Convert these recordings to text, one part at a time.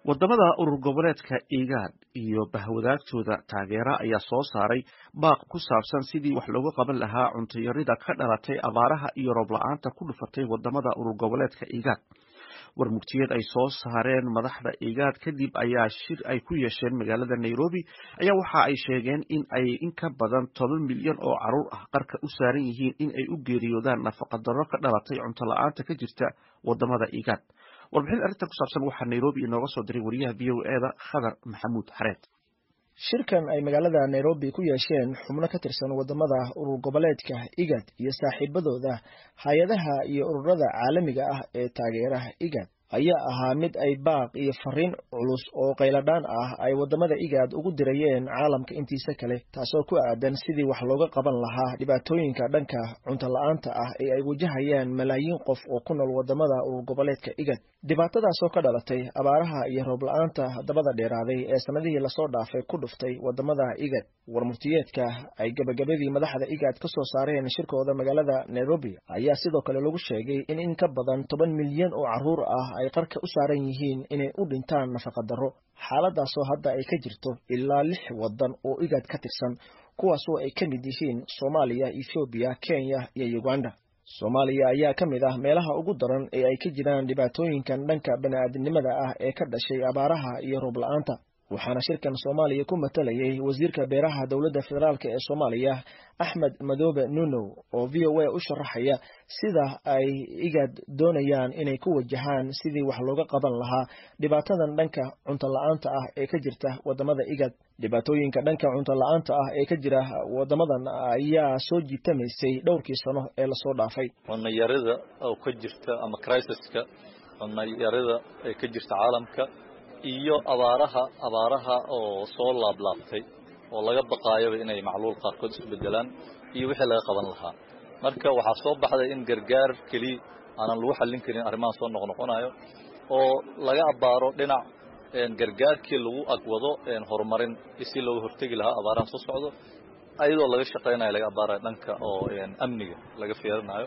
wadamada urur goboleedka igaad iyo bahwadaagtooda taageera ayaa soo saaray baaq ku saabsan sidii wax looga qaban lahaa cuntayarida ka dhalatay abaaraha iyo roob la-aanta ku dhufatay wadamada urur goboleedka igaad warmugtiyeed ay soo saareen madaxda igaad kadib ayaa shir ay ku yeesheen magaalada nairobi ayaa waxa ay sheegeen in ay in ka badan toban milyan oo caruur ah qarka u saaran yihiin in ay u geeriyoodaan nafaqadaro ka dhalatay cunto la-aanta ka jirta wadamada igaad warbixin arrintan ku saabsan waxaa nairobi inooga soo diray wariyaha v o eda khadar maxamuud xareed shirkan ay magaalada nairobi ku yeesheen xubno ka tirsan wadamada urur goboleedka igad iyo saaxiibadooda hay-adaha iyo ururada caalamiga ah ee taageeraha igad ayaa ahaa mid ay baaq iyo fariin culus oo qayladhaan ah ay wadamada igaad ugu dirayeen caalamka intiisa kale taasoo ku aadan sidii wax looga qaban lahaa dhibaatooyinka dhanka cunto la-aanta ah ee ay wajahayaan malaayiin qof oo ku nool wadamada urur goboleedka igad dhibaatadaasoo ka dhalatay abaaraha iyo roob la-aanta dabada dheeraaday ee sanadihii lasoo dhaafay ku dhuftay wadamada igad warmurtiyeedka ay gebagabadii madaxda igaad ka soo saareen shirkooda magaalada nairobi ayaa sidoo kale lagu sheegay in in ka badan toban milyan oo caruur ah ay qarka u saaran yihiin inay u dhintaan nafaqadaro xaaladaasoo hadda ay ka jirto ilaa lix wadan oo igaad ka tirsan kuwaasoo ay ka mid yihiin soomaaliya ethoobiya kenya iyo uganda soomaaliya ayaa ka mid ah meelaha ugu daran ee ay ka jiraan dhibaatooyinkan dhanka bani-aadamnimada ah ee ka dhashay abaaraha iyo roob la-aanta waxaana shirkan soomaaliya ku matalayay wasiirka beeraha dowladda federaalk ee soomaaliya axmed madoobe nunow oo v o a u sharaxaya sida ay igaad doonayaan inay ku wajahaan sidii wax looga qaban lahaa dhibaatadan dhanka cunto la-aanta ah ee ka jirta wadamada igaad dhibaatooyinka dhanka cunto la-aanta ah ee ka jira wadamadan ayaa soo jiitamaysay dhowrkii sano ee lasoo dhaafay cunayarida oo ka jirta ama crisiska cunayarida ee ka jirta caalamka iyo abaaraha abaaraha oo soo laablaabtay oo laga baqaayaba inay macluul qaarkood isu bedelaan iyo wixii laga qaban lahaa marka waxaa soo baxday in gargaar keliya aanan lagu xallin karin arrimaha soo noqnoqonayo oo laga abbaaro dhinac gargaarkii lagu agwado horumarin si looga hortegi lahaa abaaraha soo socdo ayadoo laga shaqaynayo laga abbaarayo dhanka oo amniga laga fiirinayo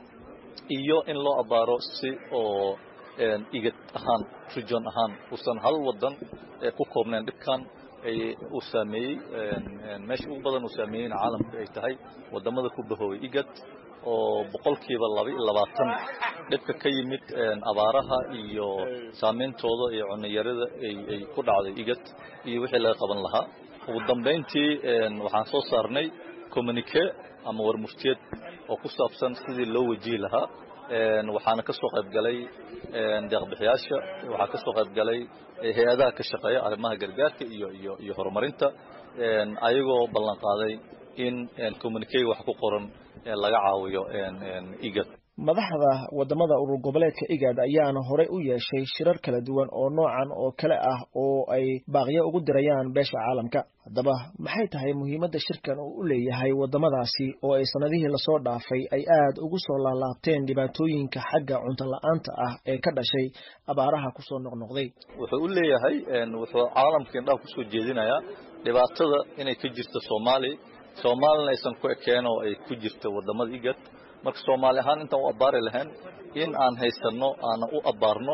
iyo in loo abbaaro si oo igad ahaan region ahaan uusan hal wadan ku koobnayn dhibkan uu saameeyey meesha ugu badan uu saameeyeyna caalamka ay tahay wadamada ku bahoobay igad oo boqolkiiba laba iyo labaatan dhibka ka yimid abaaraha iyo saameyntooda iyo cunayarada ay ku dhacday igad iyo wixii laga qaban lahaa ugu dambayntii waxaan soo saarnay communique ama warmurtiyeed oo ku saabsan sidii loo wajihi lahaa waxaana ka soo qayb galay deeqbixiyaasha waxaa ka soo qayb galay hay-adaha ka shaqeeya arrimaha gargaarka iyo iyo iyo horumarinta ayagoo ballan qaaday in communicate wax ku qoran laga caawiyo igad madaxda wadamada urur goboleedka igaad ayaana horey u yeeshay shirar kala duwan oo noocan oo kale ah oo ay baaqyo ugu dirayaan beesha caalamka haddaba maxay tahay muhiimadda shirkan uu u leeyahay wadamadaasi oo ay sanadihii lasoo dhaafay ay aad ugu soo laalaabteen dhibaatooyinka xagga cunto la-aanta ah ee ka dhashay abaaraha kusoo noqnoqday wuxuu u leeyahay wuxuu caalamka indhaha kusoo jeedinayaa dhibaatada inay ka jirto soomaaliya soomaalina aysan ku ekeen oo ay ku jirto wadamada igad marka soomaali ahaan intaan u abbaari lahayn in aan haysanno aanan u abbaarno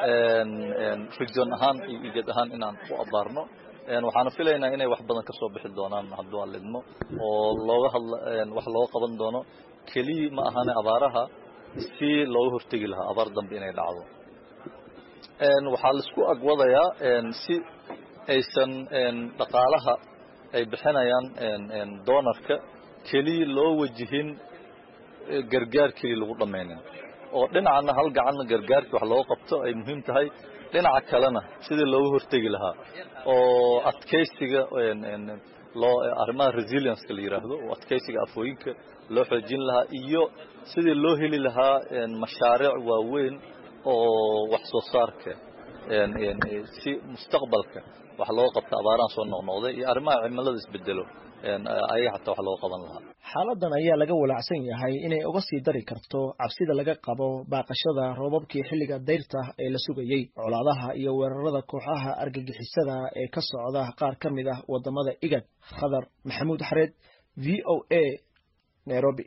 region ahaan iyo igad ahaan inaan u abbaarno waxaana filaynaa inay wax badan ka soo bixi doonaan hadduu aan lidmo oo looga hadla wax looga qaban doono keliya ma ahane abaaraha si looga hortegi lahaa abaar dambe inay dhacdo waxaa laisku agwadayaa si aysan dhaqaalaha ay bixinayaan doonarka keliya loo wajihin gargaar keliya lagu dhammaynin oo dhinacana hal gacanna gargaarkii wax looga qabto ay muhiim tahay dhinaca kalena sidii looga hortegi lahaa oo adkaysiga loo arrimaha resilienska la yidhaahdo oo adkaysiga afooyinka loo xoojin lahaa iyo sidii loo heli lahaa mashaariic waaweyn oo wax soo saarka si mustaqbalka wax looga qabta abaarahan soo noqnoqday iyo arrimaha cimilada isbedelo ayaga xataa wax looga qaban lahaa xaaladan ayaa laga walaacsan yahay inay uga sii dari karto cabsida laga qabo baaqashada roobabkii xilliga dayrta ee la sugayey colaadaha iyo weerarada kooxaha argagixisada ee ka socda qaar ka mid ah wadamada igad khadar maxamuud xareed v o a nairobi